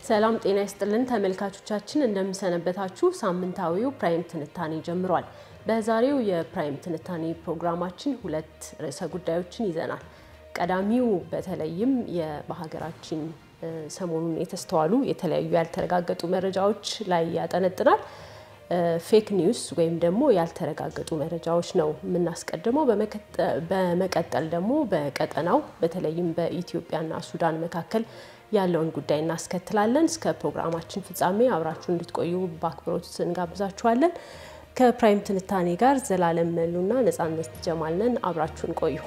ሰላም ጤና ይስጥልን ተመልካቾቻችን፣ እንደምሰነበታችሁ። ሳምንታዊው ፕራይም ትንታኔ ጀምሯል። በዛሬው የፕራይም ትንታኔ ፕሮግራማችን ሁለት ርዕሰ ጉዳዮችን ይዘናል። ቀዳሚው በተለይም በሀገራችን ሰሞኑን የተስተዋሉ የተለያዩ ያልተረጋገጡ መረጃዎች ላይ ያጠነጥናል። ፌክ ኒውስ ወይም ደግሞ ያልተረጋገጡ መረጃዎች ነው የምናስቀድመው። በመቀጠል ደግሞ በቀጠናው በተለይም በኢትዮጵያና ሱዳን መካከል ያለውን ጉዳይ እናስከትላለን። እስከ ፕሮግራማችን ፍጻሜ አብራችሁ እንድትቆዩ በአክብሮት እንጋብዛችኋለን። ከፕራይም ትንታኔ ጋር ዘላለም መሉና ነጻነት ጀማልነን አብራችሁን ቆዩ።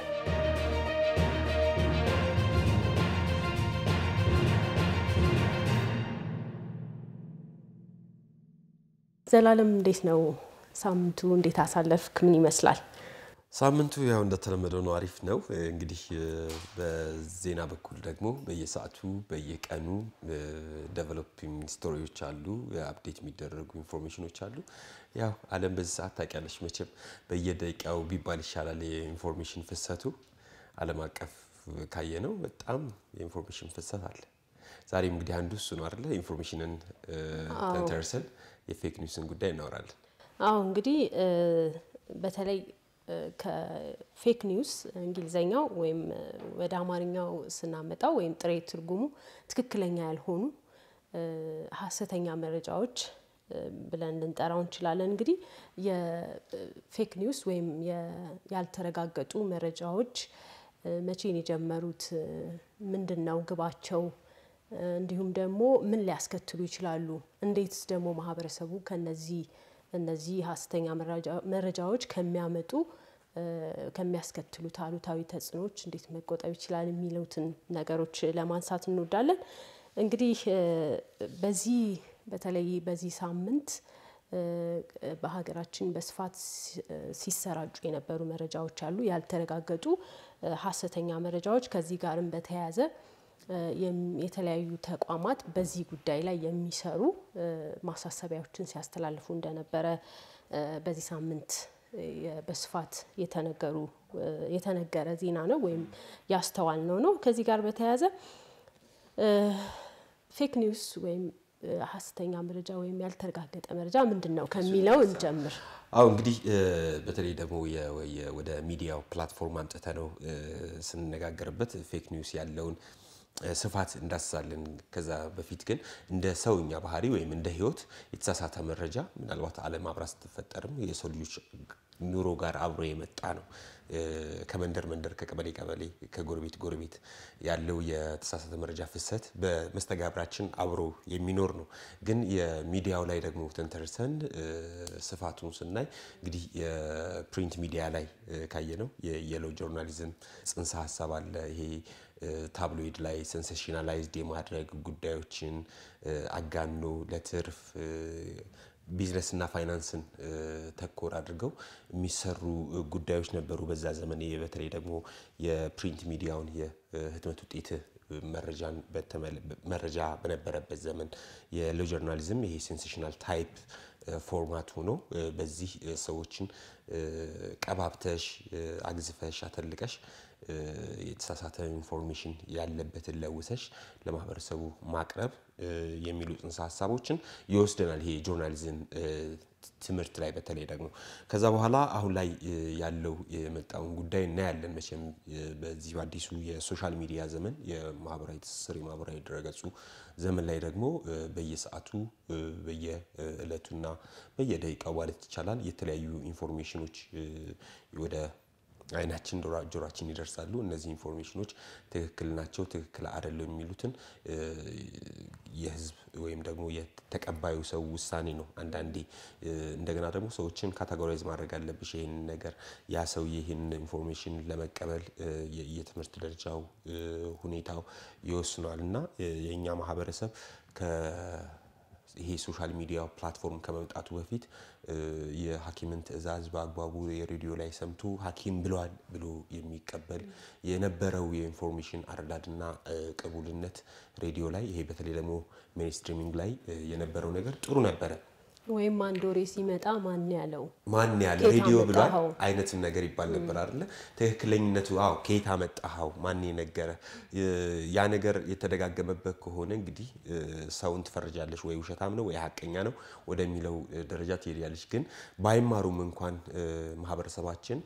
ዘላለም እንዴት ነው ሳምንቱ? እንዴት አሳለፍክ? ምን ይመስላል? ሳምንቱ ያው እንደተለመደው ነው፣ አሪፍ ነው። እንግዲህ በዜና በኩል ደግሞ በየሰዓቱ በየቀኑ ዴቨሎፒንግ ስቶሪዎች አሉ፣ አፕዴት የሚደረጉ ኢንፎርሜሽኖች አሉ። ያው ዓለም በዚህ ሰዓት ታውቂያለሽ መቼም በየደቂቃው ቢባል ይሻላል የኢንፎርሜሽን ፍሰቱ። ዓለም አቀፍ ካየ ነው በጣም የኢንፎርሜሽን ፍሰት አለ። ዛሬም እንግዲህ አንዱ እሱ ነው አይደለ? ኢንፎርሜሽንን ተንተርሰን የፌክ ኒውስን ጉዳይ እናወራለን። አዎ እንግዲህ በተለይ ከፌክ ኒውስ እንግሊዘኛው ወይም ወደ አማርኛው ስናመጣው ወይም ጥሬ ትርጉሙ ትክክለኛ ያልሆኑ ሀሰተኛ መረጃዎች ብለን ልንጠራው እንችላለን። እንግዲህ የፌክ ኒውስ ወይም ያልተረጋገጡ መረጃዎች መቼን የጀመሩት? ምንድን ነው ግባቸው? እንዲሁም ደግሞ ምን ሊያስከትሉ ይችላሉ? እንዴትስ ደግሞ ማህበረሰቡ ከነዚህ እነዚህ ሀሰተኛ መረጃዎች ከሚያመጡ ከሚያስከትሉት አሉታዊ ተጽዕኖዎች እንዴት መቆጠብ ይችላል የሚሉትን ነገሮች ለማንሳት እንወዳለን። እንግዲህ በዚህ በተለይ በዚህ ሳምንት በሀገራችን በስፋት ሲሰራጩ የነበሩ መረጃዎች አሉ፣ ያልተረጋገጡ ሀሰተኛ መረጃዎች። ከዚህ ጋርም በተያያዘ የተለያዩ ተቋማት በዚህ ጉዳይ ላይ የሚሰሩ ማሳሰቢያዎችን ሲያስተላልፉ እንደነበረ በዚህ ሳምንት በስፋት የተነገሩ የተነገረ ዜና ነው ወይም ያስተዋልነው ነው። ከዚህ ጋር በተያያዘ ፌክ ኒውስ ወይም ሀሰተኛ መረጃ ወይም ያልተረጋገጠ መረጃ ምንድን ነው ከሚለው እንጀምር። አዎ እንግዲህ በተለይ ደግሞ ወደ ሚዲያው ፕላትፎርም አምጥተ ነው ስንነጋገርበት ፌክ ኒውስ ያለውን ስፋት እንዳስሳለን። ከዛ በፊት ግን እንደ ሰውኛ ባህሪ ወይም እንደ ሕይወት የተሳሳተ መረጃ ምናልባት ዓለም አብራ ስትፈጠርም የሰው ልጆች ኑሮ ጋር አብሮ የመጣ ነው። ከመንደር መንደር፣ ከቀበሌ ቀበሌ፣ ከጎረቤት ጎረቤት ያለው የተሳሳተ መረጃ ፍሰት በመስተጋብራችን አብሮ የሚኖር ነው። ግን የሚዲያው ላይ ደግሞ ተንተርሰን ስፋቱን ስናይ እንግዲህ የፕሪንት ሚዲያ ላይ ካየ ነው የየሎ ጆርናሊዝም ጽንሰ ሀሳብ አለ ይሄ ታብሎይድ ላይ ሴንሴሽናላይዝድ የማድረግ ጉዳዮችን አጋኖ ለትርፍ ቢዝነስና ፋይናንስን ተኮር አድርገው የሚሰሩ ጉዳዮች ነበሩ በዛ ዘመን። በተለይ ደግሞ የፕሪንት ሚዲያውን የህትመት ውጤት መረጃን መረጃ በነበረበት ዘመን የሎ ጆርናሊዝም ይሄ ሴንሴሽናል ታይፕ ፎርማት ሆኖ በዚህ ሰዎችን ቀባብተሽ አግዝፈሽ አተልቀሽ የተሳሳተ ኢንፎርሜሽን ያለበትን ለውሰሽ ለማህበረሰቡ ማቅረብ የሚሉ ጽንሰ ሀሳቦችን ይወስደናል። ይሄ ጆርናሊዝም ትምህርት ላይ በተለይ ደግሞ ከዛ በኋላ አሁን ላይ ያለው የመጣውን ጉዳይ እናያለን። መቼም በዚህ በአዲሱ የሶሻል ሚዲያ ዘመን የማህበራዊ ትስስር የማህበራዊ ድረገጹ ዘመን ላይ ደግሞ በየሰዓቱ በየዕለቱና በየደቂቃው ማለት ይቻላል የተለያዩ ኢንፎርሜሽኖች ወደ አይናችን ጆሯችን ይደርሳሉ። እነዚህ ኢንፎርሜሽኖች ትክክል ናቸው፣ ትክክል አይደለም የሚሉትን የህዝብ ወይም ደግሞ የተቀባዩ ሰው ውሳኔ ነው። አንዳንዴ እንደገና ደግሞ ሰዎችን ካታጎራይዝ ማድረግ አለብሽ። ይህን ነገር ያ ሰውዬ ይህን ኢንፎርሜሽን ለመቀበል የትምህርት ደረጃው ሁኔታው ይወስኗል እና የእኛ ማህበረሰብ ይሄ ሶሻል ሚዲያ ፕላትፎርም ከመምጣቱ በፊት የሐኪምን ትዕዛዝ በአግባቡ የሬዲዮ ላይ ሰምቶ ሐኪም ብሏል ብሎ የሚቀበል የነበረው የኢንፎርሜሽን አረዳድና ቅቡልነት ሬዲዮ ላይ ይሄ በተለይ ደግሞ ሜንስትሪሚንግ ላይ የነበረው ነገር ጥሩ ነበረ። ወይም አንድ ወሬ ሲመጣ ማን ያለው ማን ያለ ከየት ሬዲዮ ብሏል አመጣኸው? አይነትም ነገር ይባል ነበር አይደለ? ትክክለኝነቱ አዎ፣ ከየት አመጣኸው? ማን የነገረ? ያ ነገር የተደጋገመበት ከሆነ እንግዲህ እ፣ ሰውን ትፈርጃለሽ፣ ወይ ውሸታም ነው ወይ ሀቀኛ ነው ወደሚለው እ፣ ደረጃ ትሄዳለች። ግን ባይማሩም እንኳን እ፣ ማህበረሰባችን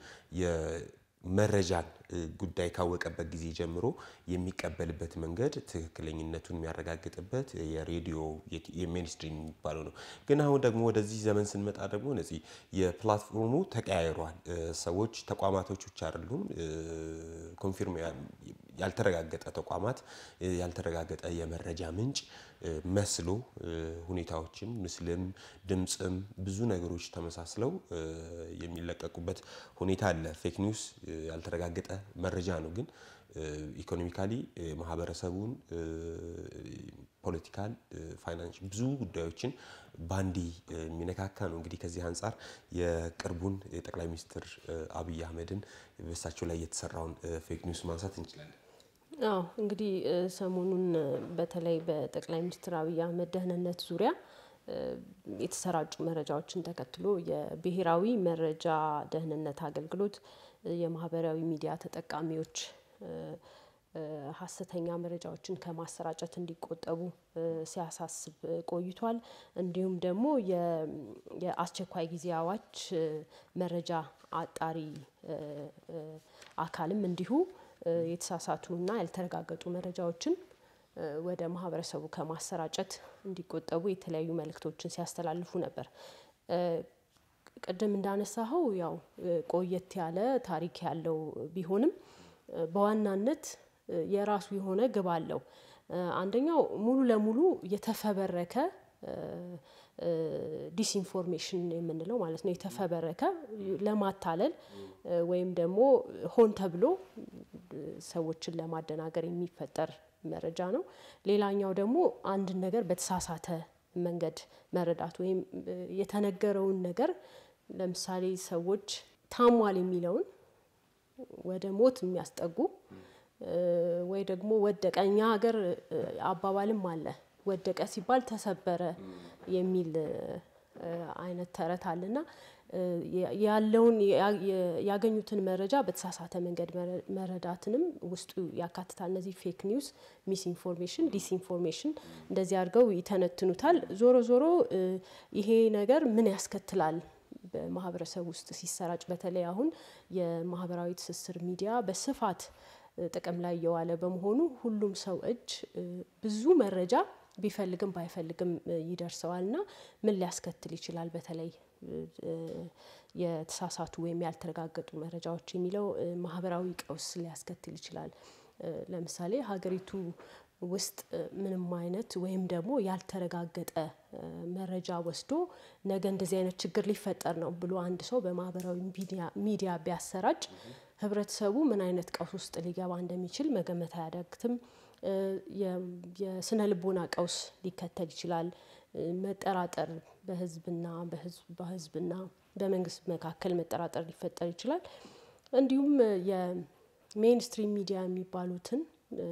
የመረጃን እ፣ ጉዳይ ካወቀበት ጊዜ ጀምሮ የሚቀበልበት መንገድ ትክክለኝነቱን የሚያረጋግጥበት የሬዲዮ የሜንስትሪም የሚባለው ነው። ግን አሁን ደግሞ ወደዚህ ዘመን ስንመጣ ደግሞ እነዚህ የፕላትፎርሙ ተቀያይሯል። እ፣ ሰዎች ተቋማቶች ብቻ አይደሉም እ፣ ኮንፊርም ያ- ያልተረጋገጠ ተቋማት እ፣ ያልተረጋገጠ የመረጃ ምንጭ እ፣ መስሎ እ፣ ሁኔታዎችን ምስልም ድምፅም ብዙ ነገሮች ተመሳስለው እ፣ የሚለቀቁበት ሁኔታ አለ። ፌክ ኒውስ እ፣ ያልተረጋገጠ መረጃ ነው ግን ኢኮኖሚካሊ ማህበረሰቡን ፖለቲካል ፋይናንስ ብዙ ጉዳዮችን ባንዲ እ፣ የሚነካካ ነው። እንግዲህ ከዚህ አንጻር የቅርቡን የጠቅላይ ሚኒስትር እ፣ አብይ አህመድን በእሳቸው ላይ የተሰራውን ፌክ ኒውስ ማንሳት እንችላለን። አዎ እንግዲህ እ፣ ሰሞኑን እ፣ በተለይ በጠቅላይ ሚኒስትር አብይ አህመድ ደህንነት ዙሪያ እ፣ የተሰራጩ መረጃዎችን ተከትሎ የብሔራዊ መረጃ ደህንነት አገልግሎት እ፣ የማህበራዊ ሚዲያ ተጠቃሚዎች እ፣ እ፣ ሀሰተኛ መረጃዎችን ከማሰራጨት እንዲቆጠቡ እ፣ ሲያሳስብ እ፣ ቆይቷል። እንዲሁም ደግሞ የ- የአስቸኳይ ጊዜ አዋጅ እ፣ መረጃ አጣሪ እ፣ እ፣ አካልም እንዲሁ እ፣ የተሳሳቱና ያልተረጋገጡ መረጃዎችን እ፣ ወደ ማህበረሰቡ ከማሰራጨት እንዲቆጠቡ የተለያዩ መልእክቶችን ሲያስተላልፉ ነበር። እ፣ ቅድም እንዳነሳኸው ያው እ፣ ቆየት ያለ ታሪክ ያለው ቢሆንም እ፣ በዋናነት እ፣ የራሱ የሆነ ግብ አለው። እ፣ አንደኛው ሙሉ ለሙሉ የተፈበረከ እ፣ እ፣ ዲስኢንፎርሜሽን የምንለው ማለት ነው። የተፈበረከ ለማታለል እ፣ ወይም ደግሞ ሆን ተብሎ እ፣ ሰዎችን ለማደናገር የሚፈጠር መረጃ ነው። ሌላኛው ደግሞ አንድን ነገር በተሳሳተ መንገድ መረዳት ወይም እ፣ የተነገረውን ነገር ለምሳሌ ሰዎች ታሟል የሚለውን ወደ ሞት የሚያስጠጉ እ፣ ወይ ደግሞ ወደቀ። እኛ ሀገር እ፣ አባባልም አለ ወደቀ ሲባል ተሰበረ የሚል እ፣ አይነት ተረት አለና እ፣ ያ- ያለውን ያ- የ- ያገኙትን መረጃ በተሳሳተ መንገድ መረ- መረዳትንም ውስጡ ያካትታል። እነዚህ ፌክ ኒውስ፣ ሚስ ኢንፎርሜሽን፣ ዲስኢንፎርሜሽን እንደዚህ አድርገው ይተነትኑታል። ዞሮ ዞሮ እ፣ ይሄ ነገር ምን ያስከትላል በማህበረሰብ ውስጥ ሲሰራጭ በተለይ አሁን የማህበራዊ ትስስር ሚዲያ በስፋት እ፣ ጥቅም ላይ እየዋለ በመሆኑ ሁሉም ሰው እጅ እ፣ ብዙ መረጃ ቢፈልግም ባይፈልግም እ፣ ይደርሰዋል እና ምን ሊያስከትል ይችላል በተለይ እ፣ እ፣ የተሳሳቱ ወይም ያልተረጋገጡ መረጃዎች የሚለው እ፣ ማህበራዊ ቀውስ ሊያስከትል ይችላል። እ፣ ለምሳሌ ሀገሪቱ ውስጥ እ፣ ምንም አይነት ወይም ደግሞ ያልተረጋገጠ እ፣ መረጃ ወስዶ ነገ እንደዚህ አይነት ችግር ሊፈጠር ነው ብሎ አንድ ሰው በማህበራዊ ሚዲያ- ሚዲያ ቢያሰራጭ ህብረተሰቡ ምን አይነት ቀውስ ውስጥ ሊገባ እንደሚችል መገመት አያዳግትም። እ፣ የ- የስነ ልቦና ቀውስ ሊከተል ይችላል። እ፣ መጠራጠር በህዝብና በህዝብ በህዝብና በመንግስት መካከል መጠራጠር ሊፈጠር ይችላል። እንዲሁም እ፣ የሜይንስትሪም ሚዲያ የሚባሉትን እ፣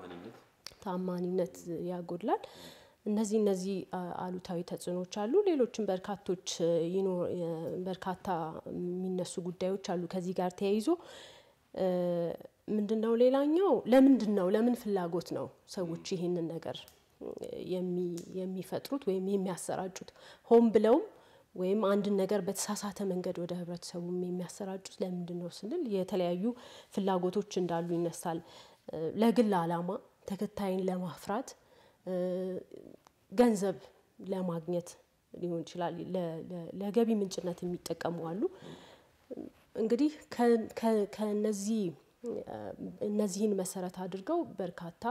ታማኒነት ያጎድላል። እነዚህ እነዚህ አ- አሉታዊ ተጽዕኖዎች አሉ። ሌሎችም በርካቶች እ፣ ይኖ- የ- በርካታ የሚነሱ ጉዳዮች አሉ ከዚህ ጋር ተያይዞ እ፣ ምንድነው ሌላኛው ለምንድን ነው ለምን ፍላጎት ነው ሰዎች ይህንን ነገር እ፣ የሚ- የሚፈጥሩት ወይም የሚያሰራጩት ሆን ብለውም ወይም አንድን ነገር በተሳሳተ መንገድ ወደ ህብረተሰቡም የሚያሰራጩት ለምንድን ነው ስንል የተለያዩ ፍላጎቶች እንዳሉ ይነሳል። እ፣ ለግል ዓላማ ተከታይን ለማፍራት እ፣ ገንዘብ ለማግኘት ሊሆን ይችላል። ለ- ለ- ለገቢ ምንጭነት የሚጠቀሙ አሉ። እንግዲህ ከ- ከ- ከነዚህ እ፣ እነዚህን መሰረት አድርገው በርካታ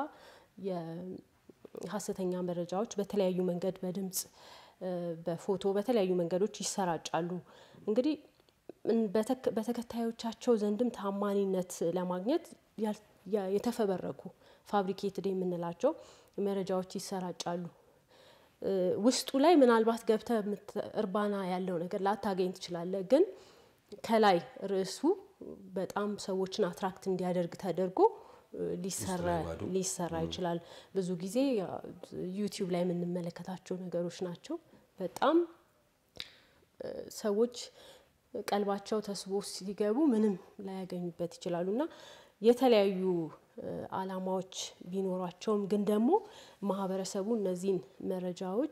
የሀሰተኛ መረጃዎች በተለያዩ መንገድ በድምጽ እ፣ በፎቶ በተለያዩ መንገዶች ይሰራጫሉ። እንግዲህ እን- በተክ- በተከታዮቻቸው ዘንድም ታማኒነት ለማግኘት ያል- ያ- የተፈበረኩ ፋብሪኬትድ የምንላቸው መረጃዎች ይሰራጫሉ። እ፣ ውስጡ ላይ ምናልባት ገብተ እርባና ያለው ነገር ላታገኝ ትችላለህ። ግን ከላይ ርዕሱ በጣም ሰዎችን አትራክት እንዲያደርግ ተደርጎ እ፣ ሊሰራ ላይ ባዶ። ሊሰራ ይችላል። ብዙ ጊዜ ያ- ዩቲዩብ ላይ የምንመለከታቸው ነገሮች ናቸው። በጣም ሰዎች ቀልባቸው ተስቦ ሲገቡ ምንም ላያገኙበት ይችላሉ እና የተለያዩ ዓላማዎች ቢኖሯቸውም ግን ደግሞ ማህበረሰቡ እነዚህን መረጃዎች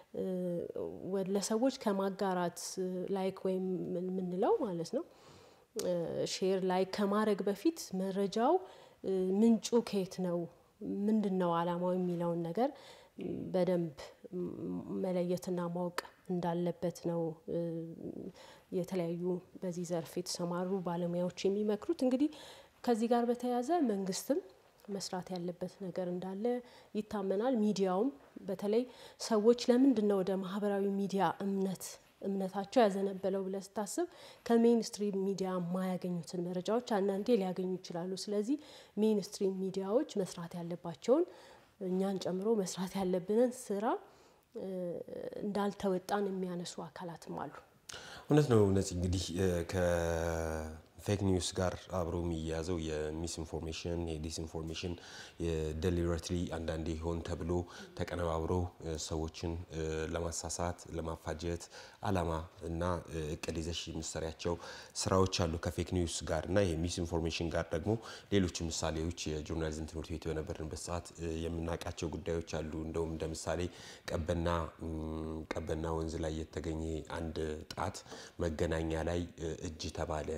ለሰዎች ከማጋራት ላይክ ወይም የምንለው ማለት ነው ሼር ላይክ ከማድረግ በፊት መረጃው ምንጩ ከየት ነው፣ ምንድን ነው ዓላማው የሚለውን ነገር በደንብ መለየትና ማወቅ እንዳለበት ነው የተለያዩ በዚህ ዘርፍ የተሰማሩ ባለሙያዎች የሚመክሩት። እንግዲህ ከዚህ ጋር በተያያዘ መንግስትም መስራት ያለበት ነገር እንዳለ ይታመናል። ሚዲያውም በተለይ ሰዎች ለምንድን ነው ወደ ማህበራዊ ሚዲያ እምነት እምነታቸው ያዘነበለው ብለህ ስታስብ ከሜይንስትሪም ሚዲያ የማያገኙትን መረጃዎች አንዳንዴ ሊያገኙ ይችላሉ። ስለዚህ ሜይንስትሪም ሚዲያዎች መስራት ያለባቸውን እኛን ጨምሮ መስራት ያለብንን ስራ እንዳልተወጣን የሚያነሱ አካላትም አሉ። እውነት ነው። እነዚህ እንግዲህ ከፌክ ኒውስ ጋር አብሮ የሚያያዘው የሚስ ኢንፎርሜሽን የዲስኢንፎርሜሽን የደሊበሬትሊ አንዳንዴ ሆን ተብሎ ተቀነባብሮ ሰዎችን ለማሳሳት ለማፋጀት አላማ እና እቅድ ይዘሽ የምትሰሪያቸው ስራዎች አሉ ከፌክ ኒውስ ጋር እና የሚስ ኢንፎርሜሽን ጋር ደግሞ ሌሎች ምሳሌዎች የጆርናሊዝም ትምህርት ቤት በነበርንበት ሰዓት የምናውቃቸው ጉዳዮች አሉ። እንደውም እንደ ምሳሌ ቀበና ቀበና ወንዝ ላይ የተገኘ አንድ ጣት መገናኛ ላይ እጅ ተባለ።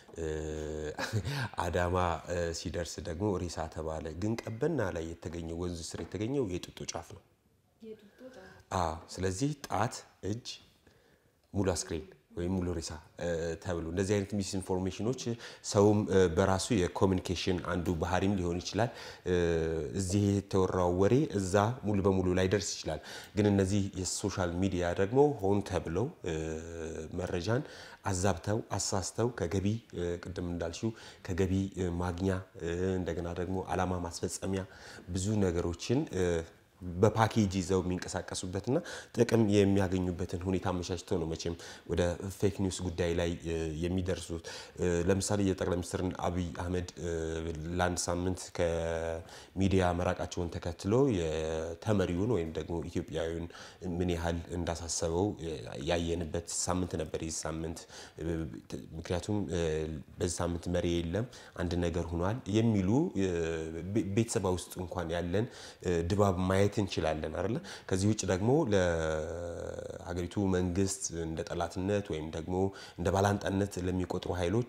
አዳማ ሲደርስ ደግሞ ሬሳ ተባለ። ግን ቀበና ላይ የተገኘው ወንዝ ስር የተገኘው የጡጦ ጫፍ ነው። አዎ። ስለዚህ ጣት፣ እጅ፣ ሙሉ አስክሬን ወይም ሙሉ ሬሳ ተብሎ እንደዚህ አይነት ሚስ ኢንፎርሜሽኖች ሰውም በራሱ የኮሚኒኬሽን አንዱ ባህሪም ሊሆን ይችላል። እዚህ የተወራው ወሬ እዛ ሙሉ በሙሉ ላይደርስ ይችላል። ግን እነዚህ የሶሻል ሚዲያ ደግሞ ሆን ተብለው መረጃን አዛብተው አሳስተው ከገቢ ቅድም እንዳልሽው ከገቢ ማግኛ እንደገና ደግሞ አላማ ማስፈጸሚያ ብዙ ነገሮችን በፓኬጅ ይዘው የሚንቀሳቀሱበትና ጥቅም የሚያገኙበትን ሁኔታ አመቻችተው ነው መቼም ወደ ፌክ ኒውስ ጉዳይ ላይ የሚደርሱት። ለምሳሌ የጠቅላይ ሚኒስትር አብይ አህመድ ለአንድ ሳምንት ከሚዲያ መራቃቸውን ተከትሎ የተመሪውን ወይም ደግሞ ኢትዮጵያዊውን ምን ያህል እንዳሳሰበው ያየንበት ሳምንት ነበር ይህ ሳምንት። ምክንያቱም በዚህ ሳምንት መሪ የለም አንድ ነገር ሆኗል የሚሉ ቤተሰባ ውስጥ እንኳን ያለን ድባብ ማየት እንችላለን አይደለ። ከዚህ ውጭ ደግሞ ለሀገሪቱ መንግስት እንደ ጠላትነት ወይም ደግሞ እንደ ባላንጣነት ለሚቆጥሩ ኃይሎች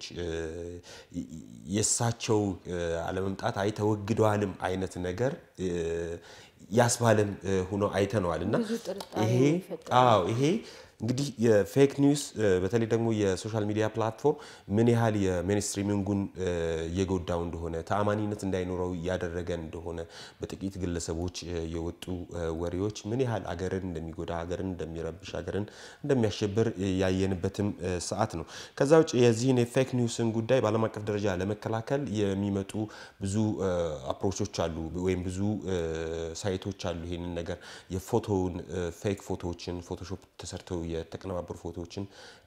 የእሳቸው አለመምጣት አይ ተወግደዋልም አይነት ነገር ያስባለም ሆኖ አይተነዋል እና ይሄ አዎ ይሄ እንግዲህ የፌክ ኒውስ በተለይ ደግሞ የሶሻል ሚዲያ ፕላትፎርም ምን ያህል የሜንስትሪሚንጉን እየጎዳው እንደሆነ ተአማኒነት እንዳይኖረው እያደረገ እንደሆነ በጥቂት ግለሰቦች የወጡ ወሬዎች ምን ያህል አገርን እንደሚጎዳ፣ አገርን እንደሚረብሽ፣ አገርን እንደሚያሸብር ያየንበትም ሰዓት ነው። ከዛ ውጭ የዚህን የፌክ ኒውስን ጉዳይ በዓለም አቀፍ ደረጃ ለመከላከል የሚመጡ ብዙ አፕሮቾች አሉ ወይም ብዙ ሳይቶች አሉ። ይህንን ነገር የፎቶውን ፌክ ፎቶዎችን ፎቶሾፕ ተሰርተው የተቀነባበሩ ፎቶዎችን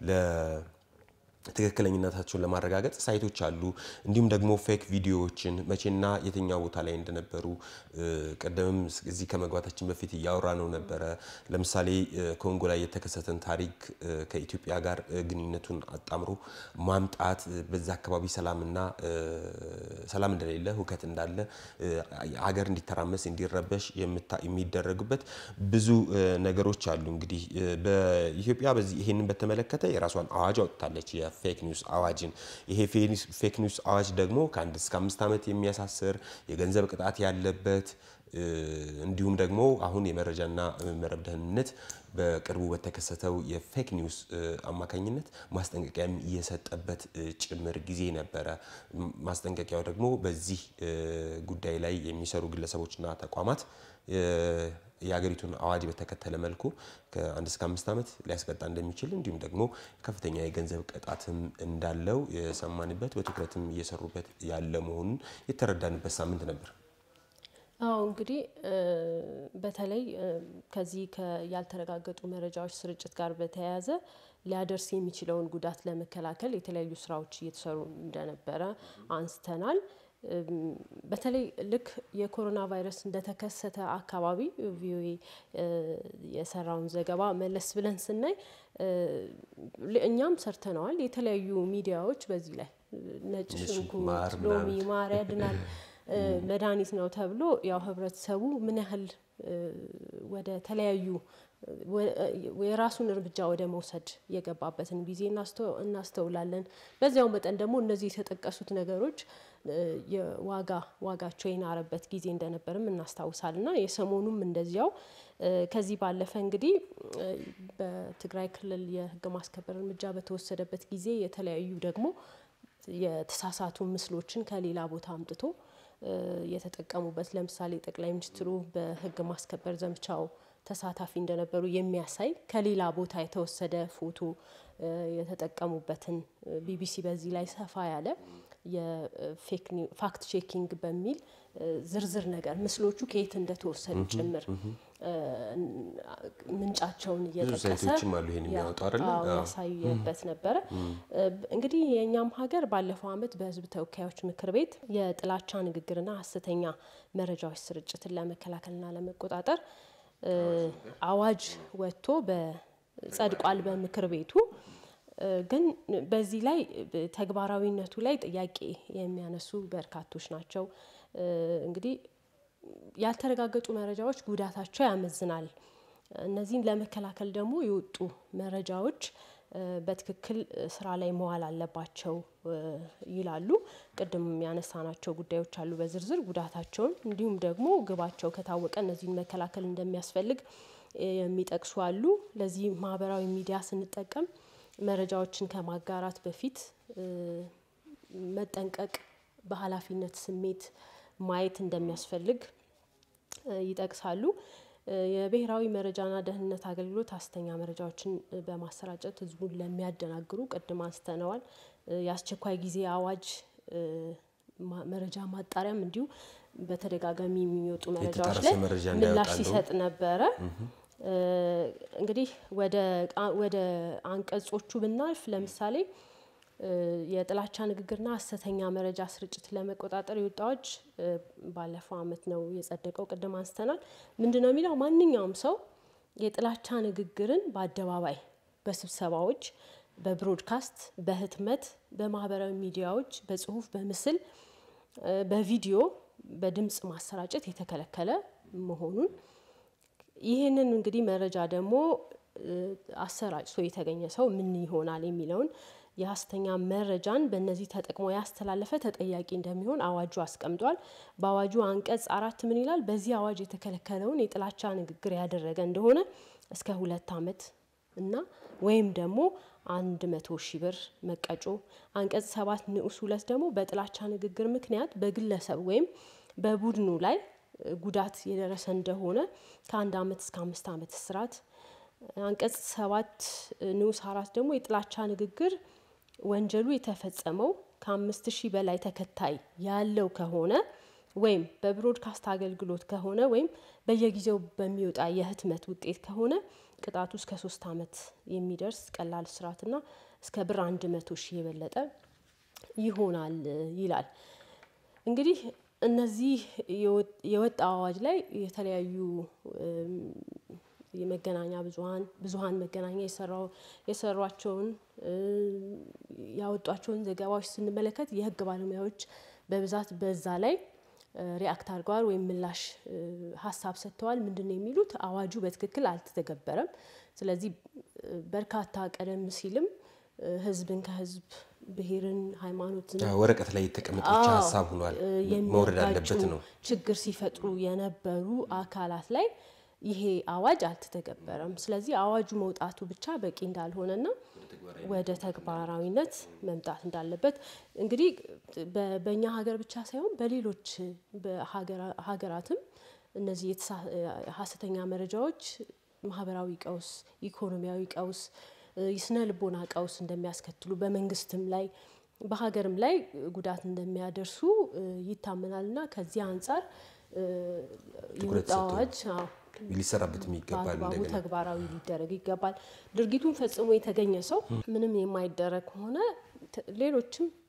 ትክክለኝነታቸውን ለማረጋገጥ ሳይቶች አሉ። እንዲሁም ደግሞ ፌክ ቪዲዮዎችን መቼና የትኛው ቦታ ላይ እንደነበሩ ቀደምም እዚህ ከመግባታችን በፊት እያወራ ነው ነበረ። ለምሳሌ ኮንጎ ላይ የተከሰተን ታሪክ ከኢትዮጵያ ጋር ግንኙነቱን አጣምሮ ማምጣት በዛ አካባቢ ሰላምና ሰላም እንደሌለ ሁከት እንዳለ ሀገር እንዲተራመስ እንዲረበሽ የሚደረጉበት ብዙ ነገሮች አሉ። እንግዲህ በኢትዮጵያ በዚህ ይሄንን በተመለከተ የራሷን አዋጅ አውጥታለች። የፌክ ኒውስ አዋጅን ይሄ ፌክ ኒውስ አዋጅ ደግሞ ከአንድ እስከ አምስት ዓመት የሚያሳስር የገንዘብ ቅጣት ያለበት እንዲሁም ደግሞ አሁን የመረጃና መረብ ደህንነት በቅርቡ በተከሰተው የፌክ ኒውስ አማካኝነት ማስጠንቀቂያም እየሰጠበት ጭምር ጊዜ ነበረ። ማስጠንቀቂያው ደግሞ በዚህ ጉዳይ ላይ የሚሰሩ ግለሰቦችና ተቋማት የሀገሪቱን አዋጅ በተከተለ መልኩ ከአንድ እስከ አምስት ዓመት ሊያስቀጣ እንደሚችል እንዲሁም ደግሞ ከፍተኛ የገንዘብ ቅጣትም እንዳለው የሰማንበት በትኩረትም እየሰሩበት ያለ መሆኑን የተረዳንበት ሳምንት ነበር። አዎ እንግዲህ በተለይ ከዚህ ያልተረጋገጡ መረጃዎች ስርጭት ጋር በተያያዘ ሊያደርስ የሚችለውን ጉዳት ለመከላከል የተለያዩ ስራዎች እየተሰሩ እንደነበረ አንስተናል። በተለይ ልክ የኮሮና ቫይረስ እንደተከሰተ አካባቢ ቪኦኤ የሰራውን ዘገባ መለስ ብለን ስናይ እኛም ሰርተነዋል። የተለያዩ ሚዲያዎች በዚህ ላይ ነጭ ሽንኩርት፣ ሎሚ፣ ማር ያድናል መድኃኒት ነው ተብሎ ያው ህብረተሰቡ ምን ያህል ወደ ተለያዩ የራሱን እርምጃ ወደ መውሰድ የገባበትን ጊዜ እናስተውላለን። በዚያው መጠን ደግሞ እነዚህ የተጠቀሱት ነገሮች የዋጋ ዋጋቸው የናረበት ጊዜ እንደነበርም እናስታውሳል እና የሰሞኑም እንደዚያው ከዚህ ባለፈ እንግዲህ በትግራይ ክልል የህግ ማስከበር እርምጃ በተወሰደበት ጊዜ የተለያዩ ደግሞ የተሳሳቱ ምስሎችን ከሌላ ቦታ አምጥቶ የተጠቀሙበት ለምሳሌ ጠቅላይ ሚኒስትሩ በህግ ማስከበር ዘመቻው ተሳታፊ እንደነበሩ የሚያሳይ ከሌላ ቦታ የተወሰደ ፎቶ የተጠቀሙበትን ቢቢሲ በዚህ ላይ ሰፋ ያለ የፋክት ቼኪንግ በሚል ዝርዝር ነገር ምስሎቹ ከየት እንደተወሰዱ ጭምር ምንጫቸውን እየጠቀሰ ያሳየበት ነበረ። እንግዲህ የእኛም ሀገር ባለፈው ዓመት በህዝብ ተወካዮች ምክር ቤት የጥላቻ ንግግርና ሀሰተኛ መረጃዎች ስርጭትን ለመከላከልና ለመቆጣጠር አዋጅ ወጥቶ ጸድቋል በምክር ቤቱ። ግን በዚህ ላይ ተግባራዊነቱ ላይ ጥያቄ የሚያነሱ በርካቶች ናቸው። እንግዲህ ያልተረጋገጡ መረጃዎች ጉዳታቸው ያመዝናል። እነዚህን ለመከላከል ደግሞ የወጡ መረጃዎች በትክክል ስራ ላይ መዋል አለባቸው ይላሉ። ቅድም ያነሳናቸው ጉዳዮች አሉ በዝርዝር ጉዳታቸውን እንዲሁም ደግሞ ግባቸው ከታወቀ እነዚህን መከላከል እንደሚያስፈልግ የሚጠቅሱ አሉ። ለዚህ ማህበራዊ ሚዲያ ስንጠቀም መረጃዎችን ከማጋራት በፊት መጠንቀቅ፣ በኃላፊነት ስሜት ማየት እንደሚያስፈልግ ይጠቅሳሉ። የብሔራዊ መረጃና ደህንነት አገልግሎት ሀሰተኛ መረጃዎችን በማሰራጨት ህዝቡን ለሚያደናግሩ ቅድም አንስተነዋል። የአስቸኳይ ጊዜ አዋጅ መረጃ ማጣሪያም እንዲሁ በተደጋጋሚ የሚወጡ መረጃዎች ላይ ምላሽ ሲሰጥ ነበረ። እንግዲህ ወደ አንቀጾቹ ብናልፍ ለምሳሌ የጥላቻ ንግግርና ሀሰተኛ መረጃ ስርጭት ለመቆጣጠር የወጣ አዋጅ ባለፈው ዓመት ነው የጸደቀው። ቅድም አንስተናል። ምንድን ነው የሚለው? ማንኛውም ሰው የጥላቻ ንግግርን በአደባባይ በስብሰባዎች፣ በብሮድካስት፣ በህትመት፣ በማህበራዊ ሚዲያዎች፣ በጽሁፍ፣ በምስል፣ በቪዲዮ፣ በድምጽ ማሰራጨት የተከለከለ መሆኑን ይህንን እንግዲህ መረጃ ደግሞ አሰራጭቶ የተገኘ ሰው ምን ይሆናል የሚለውን የሀሰተኛ መረጃን በእነዚህ ተጠቅሞ ያስተላለፈ ተጠያቂ እንደሚሆን አዋጁ አስቀምጧል። በአዋጁ አንቀጽ አራት ምን ይላል? በዚህ አዋጅ የተከለከለውን የጥላቻ ንግግር ያደረገ እንደሆነ እስከ ሁለት ዓመት እና ወይም ደግሞ አንድ መቶ ሺህ ብር መቀጮ። አንቀጽ ሰባት ንዑስ ሁለት ደግሞ በጥላቻ ንግግር ምክንያት በግለሰብ ወይም በቡድኑ ላይ ጉዳት የደረሰ እንደሆነ ከአንድ ዓመት እስከ አምስት ዓመት እስራት። አንቀጽ ሰባት ንዑስ አራት ደግሞ የጥላቻ ንግግር ወንጀሉ የተፈጸመው ከአምስት ሺህ በላይ ተከታይ ያለው ከሆነ ወይም በብሮድካስት አገልግሎት ከሆነ ወይም በየጊዜው በሚወጣ የህትመት ውጤት ከሆነ ቅጣቱ እስከ ሶስት ዓመት የሚደርስ ቀላል እስራትና እስከ ብር አንድ መቶ ሺህ የበለጠ ይሆናል ይላል። እንግዲህ እነዚህ የወጣ አዋጅ ላይ የተለያዩ የመገናኛ ብዙሀን ብዙሀን መገናኛ የሰሯቸውን ያወጧቸውን ዘገባዎች ስንመለከት የህግ ባለሙያዎች በብዛት በዛ ላይ ሪአክት አድርገዋል ወይም ምላሽ ሀሳብ ሰጥተዋል። ምንድን ነው የሚሉት? አዋጁ በትክክል አልተተገበረም። ስለዚህ በርካታ ቀደም ሲልም ህዝብን ከህዝብ ብሔርን፣ ሃይማኖትን ወረቀት ላይ የተቀመጠ ብቻ ሀሳብ ሆኗል መውረድ አለበት ነው ችግር ሲፈጥሩ የነበሩ አካላት ላይ ይሄ አዋጅ አልተተገበረም። ስለዚህ አዋጁ መውጣቱ ብቻ በቂ እንዳልሆነና ወደ ተግባራዊነት መምጣት እንዳለበት እንግዲህ በእኛ ሀገር ብቻ ሳይሆን በሌሎች ሀገራትም እነዚህ ሀሰተኛ መረጃዎች ማህበራዊ ቀውስ፣ ኢኮኖሚያዊ ቀውስ፣ የስነ ልቦና ቀውስ እንደሚያስከትሉ በመንግስትም ላይ በሀገርም ላይ ጉዳት እንደሚያደርሱ ይታመናል እና ከዚህ አንጻር የወጣ አዋጅ ሊሰራበትም ይገባል። በአግባቡ ተግባራዊ ሊደረግ ይገባል። ድርጊቱን ፈጽሞ የተገኘ ሰው ምንም የማይደረግ ከሆነ ሌሎችም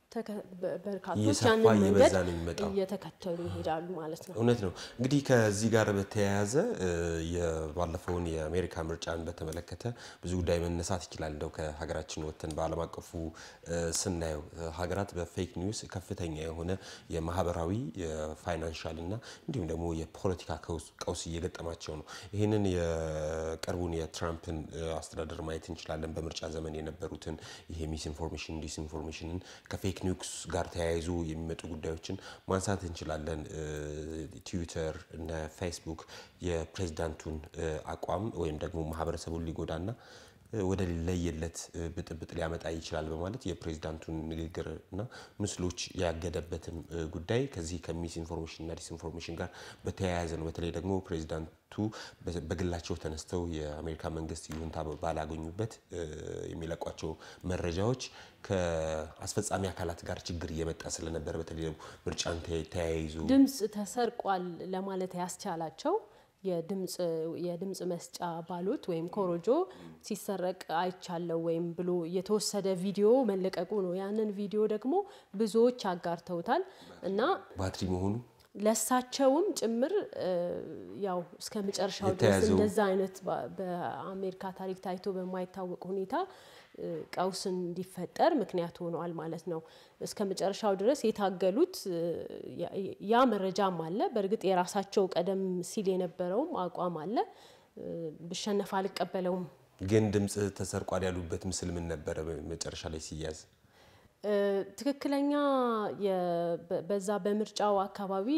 በርካቶች እየሰፋ ያንን መንገድ እየበዛ ነው የሚመጣው። እየተከተሉ ይሄዳሉ ማለት ነው። እውነት ነው። እንግዲህ ከዚህ ጋር በተያያዘ የባለፈውን የአሜሪካ ምርጫን በተመለከተ ብዙ ጉዳይ መነሳት ይችላል። እንደው ከሀገራችን ወጥተን በዓለም አቀፉ ስናየው ሀገራት በፌክ ኒውስ ከፍተኛ የሆነ የማህበራዊ የፋይናንሻል እና እንዲሁም ደግሞ የፖለቲካ ቀውስ እየገጠማቸው ነው። ይህንን የቅርቡን የትራምፕን አስተዳደር ማየት እንችላለን። በምርጫ ዘመን የነበሩትን ይሄ ሚስ ኢንፎርሜሽን ዲስኢንፎርሜሽንን ከፌክ ኒውስ ጋር ተያይዞ የሚመጡ ጉዳዮችን ማንሳት እንችላለን። ትዊተር እና ፌስቡክ የፕሬዚዳንቱን አቋም ወይም ደግሞ ማህበረሰቡን ሊጎዳና ወደ ለየለት ብጥብጥ ሊያመጣ ይችላል በማለት የፕሬዚዳንቱን ንግግር እና ምስሎች ያገደበትን ጉዳይ ከዚህ ከሚስ ኢንፎርሜሽን እና ዲስኢንፎርሜሽን ጋር በተያያዘ ነው። በተለይ ደግሞ ፕሬዚዳንቱ በግላቸው ተነስተው የአሜሪካ መንግስት ይሁንታ ባላገኙበት የሚለቋቸው መረጃዎች ከአስፈጻሚ አካላት ጋር ችግር እየመጣ ስለነበረ በተለይ ደግሞ ምርጫን ተያይዞ ድምፅ ተሰርቋል ለማለት ያስቻላቸው የድምፅ መስጫ ባሎት ወይም ኮሮጆ ሲሰረቅ አይቻለው ወይም ብሎ የተወሰደ ቪዲዮ መለቀቁ ነው። ያንን ቪዲዮ ደግሞ ብዙዎች አጋርተውታል እና ባትሪ መሆኑ ለሳቸውም ጭምር ያው እስከ መጨረሻው ድረስ እንደዛ አይነት በአሜሪካ ታሪክ ታይቶ በማይታወቅ ሁኔታ ቀውስ እንዲፈጠር ምክንያት ሆነዋል ማለት ነው። እስከ መጨረሻው ድረስ የታገሉት ያ መረጃም አለ። በእርግጥ የራሳቸው ቀደም ሲል የነበረውም አቋም አለ። ብሸነፍ አልቀበለውም። ግን ድምፅ ተሰርቋል ያሉበት ምስል ምን ነበረ? መጨረሻ ላይ ሲያዝ ትክክለኛ በዛ በምርጫው አካባቢ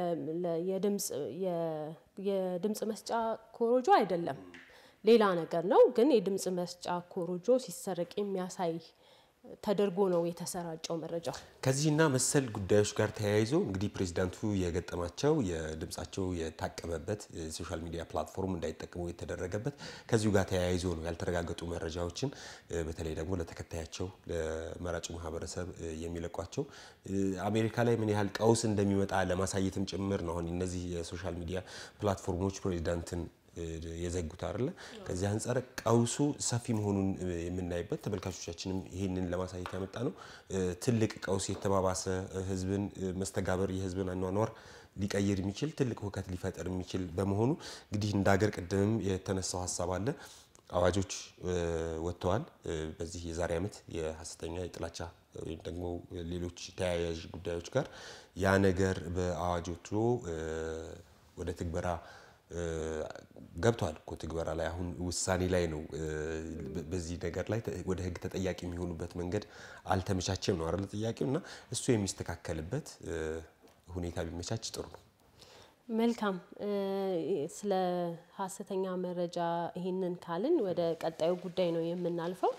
የድምፅ መስጫ ኮሮጆ አይደለም ሌላ ነገር ነው። ግን የድምፅ መስጫ ኮሮጆ ሲሰረቅ የሚያሳይ ተደርጎ ነው የተሰራጨው መረጃው። ከዚህና መሰል ጉዳዮች ጋር ተያይዞ እንግዲህ ፕሬዚዳንቱ የገጠማቸው የድምጻቸው የታቀበበት የሶሻል ሚዲያ ፕላትፎርም እንዳይጠቀሙ የተደረገበት ከዚሁ ጋር ተያይዞ ነው ያልተረጋገጡ መረጃዎችን በተለይ ደግሞ ለተከታያቸው ለመራጩ ማህበረሰብ የሚለቋቸው አሜሪካ ላይ ምን ያህል ቀውስ እንደሚመጣ ለማሳየትም ጭምር ነው። አሁን እነዚህ የሶሻል ሚዲያ ፕላትፎርሞች ፕሬዚዳንትን የዘጉት አይደለ። ከዚህ አንጻር ቀውሱ ሰፊ መሆኑን የምናይበት ተመልካቾቻችንም ይህንን ለማሳየት ያመጣ ነው። ትልቅ ቀውስ የተባባሰ ህዝብን መስተጋበር የህዝብን አኗኗር ሊቀይር የሚችል ትልቅ ሁከት ሊፈጠር የሚችል በመሆኑ እንግዲህ እንደ ሀገር ቅድምም የተነሳው ሀሳብ አለ። አዋጆች ወጥተዋል። በዚህ የዛሬ ዓመት የሀሰተኛ የጥላቻ ወይም ደግሞ ሌሎች ተያያዥ ጉዳዮች ጋር ያ ነገር በአዋጅ ወጥቶ ወደ ትግበራ ገብቷል እኮ ትግበራ ላይ አሁን ውሳኔ ላይ ነው። በዚህ ነገር ላይ ወደ ህግ ተጠያቂ የሚሆኑበት መንገድ አልተመቻቸም ነው አይደል ጥያቄው። እና እሱ የሚስተካከልበት ሁኔታ ቢመቻች ጥሩ ነው። መልካም። ስለ ሀሰተኛ መረጃ ይህንን ካልን ወደ ቀጣዩ ጉዳይ ነው የምናልፈው።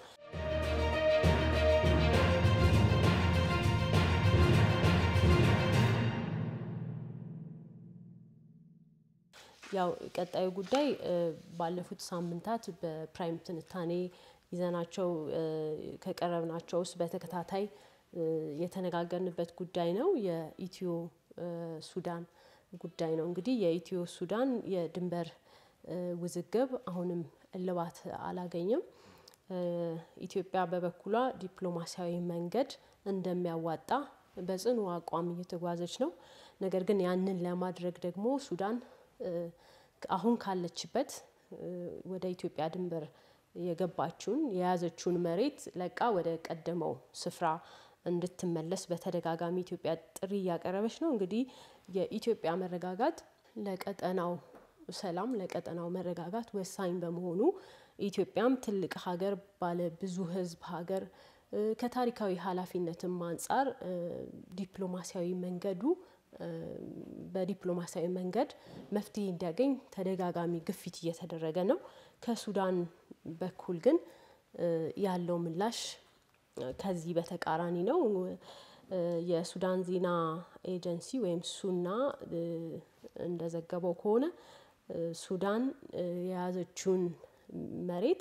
ያው ቀጣዩ ጉዳይ ባለፉት ሳምንታት በፕራይም ትንታኔ ይዘናቸው ከቀረብናቸው ውስጥ በተከታታይ የተነጋገርንበት ጉዳይ ነው። የኢትዮ ሱዳን ጉዳይ ነው። እንግዲህ የኢትዮ ሱዳን የድንበር ውዝግብ አሁንም እልባት አላገኘም። ኢትዮጵያ በበኩሏ ዲፕሎማሲያዊ መንገድ እንደሚያዋጣ በጽኑ አቋም እየተጓዘች ነው። ነገር ግን ያንን ለማድረግ ደግሞ ሱዳን አሁን ካለችበት ወደ ኢትዮጵያ ድንበር የገባችውን የያዘችውን መሬት ለቃ ወደ ቀደመው ስፍራ እንድትመለስ በተደጋጋሚ ኢትዮጵያ ጥሪ እያቀረበች ነው። እንግዲህ የኢትዮጵያ መረጋጋት ለቀጠናው ሰላም፣ ለቀጠናው መረጋጋት ወሳኝ በመሆኑ ኢትዮጵያም ትልቅ ሀገር፣ ባለ ብዙ ሕዝብ ሀገር ከታሪካዊ ኃላፊነትም አንጻር ዲፕሎማሲያዊ መንገዱ በዲፕሎማሲያዊ መንገድ መፍትሄ እንዲያገኝ ተደጋጋሚ ግፊት እየተደረገ ነው። ከሱዳን በኩል ግን ያለው ምላሽ ከዚህ በተቃራኒ ነው። የሱዳን ዜና ኤጀንሲ ወይም ሱና እንደዘገበው ከሆነ ሱዳን የያዘችውን መሬት